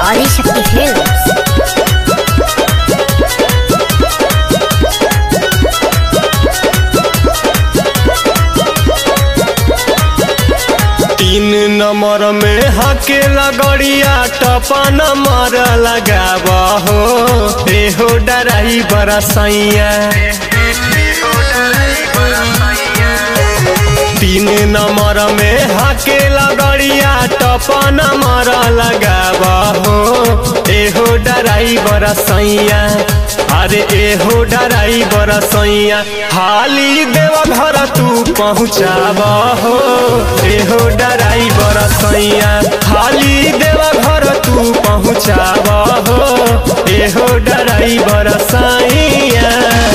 Adishakti films तीन number में हके लगड़िया टपा नंबर लगाब हो एहो डराई बड़ा सैया तीन नंबर में हके लगड़िया टपा नंबर लगाब हो एहो डराई बड़ा सैया अरे एहो डराई बड़ा सैया हाली देव घर तू पहुँचाब हो एहो डराई बड़ा सैया हाली देव घर तू पहुँचाब हो एहो डराई बड़ा सैया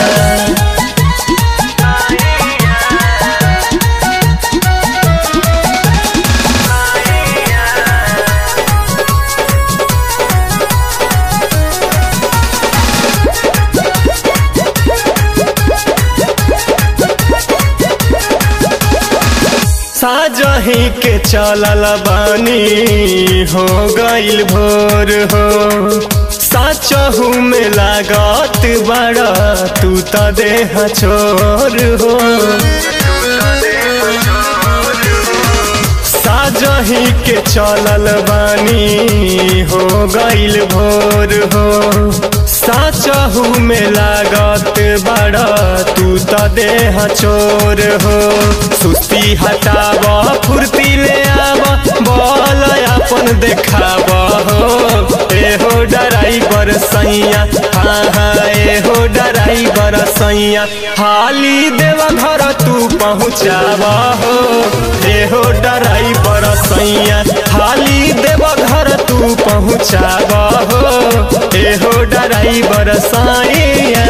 साजही के चलल बानी हो गईल भोर हो साचहू में लागत बड़ा तू त देह छोर हो साजही के चलल बानी हो गईल भोर हो साचहू में लागत बड़ा तू त देह चोर हो सुस्ती हटाब फुर्ती ले आब बल अपन देखाब हो एहो डराई बर सैया हाँ हाँ एहो डराई बर सैया हाली देव घर तू पहुँचाब हो एहो डराई बर सैया हाली देव घर तू पहुँचाब हो एहो डराई बर सैया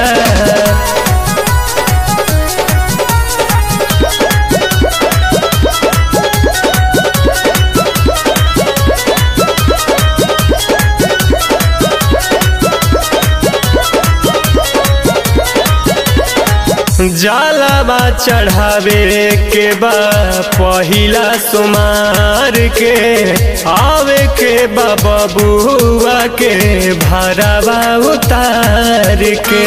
जालाबा चढ़ावे के बा पहिला सुमार के आवे के बा बबुआ के भरावा उतार के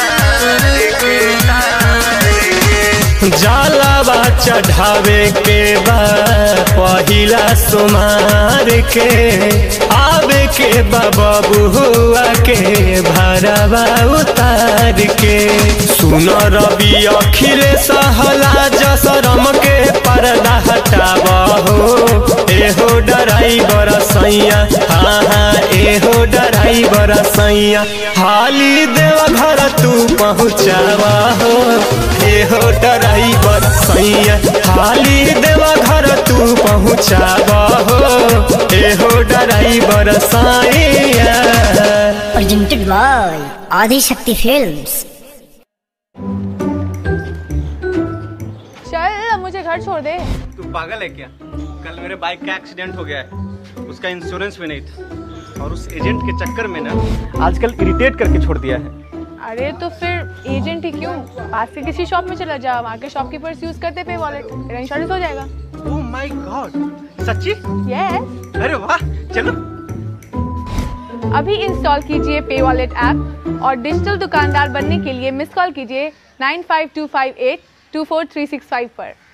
जालाबा चढ़ावे के बा पहिला सुमार के आवे के बा बबुआ के भरावा उतार के सुन रवि अखिलेश हला जसरम के पर्दा हटाब हो एहो डराई बड़ा सैया हाँ हाँ एहो डराई बड़ा सैया हाली देव घर तू पहुँचाब हो एहो डराई बड़ा सैया हाली देव घर तू पहुँचाब हो एहो डराई बड़ा सैया presented by ఆదిశక్తి ఫిల్మ్స్ चल अब मुझे घर छोड़ दे तू पागल है क्या कल मेरे बाइक का एक्सीडेंट हो गया है उसका इंश्योरेंस भी नहीं था और उस एजेंट के चक्कर में ना आजकल इरिटेट करके छोड़ दिया है अरे तो फिर एजेंट ही क्यों पास के किसी शॉप में चला जा वहाँ के शॉपकीपर्स यूज करते पे वॉलेट तेरा इंश्योरेंस हो जाएगा ओह माय गॉड सच्ची यस अरे वाह चलो अभी इंस्टॉल कीजिए पे वॉलेट ऐप और डिजिटल दुकानदार बनने के लिए मिस कॉल कीजिए nine five two five eight two four three six five पर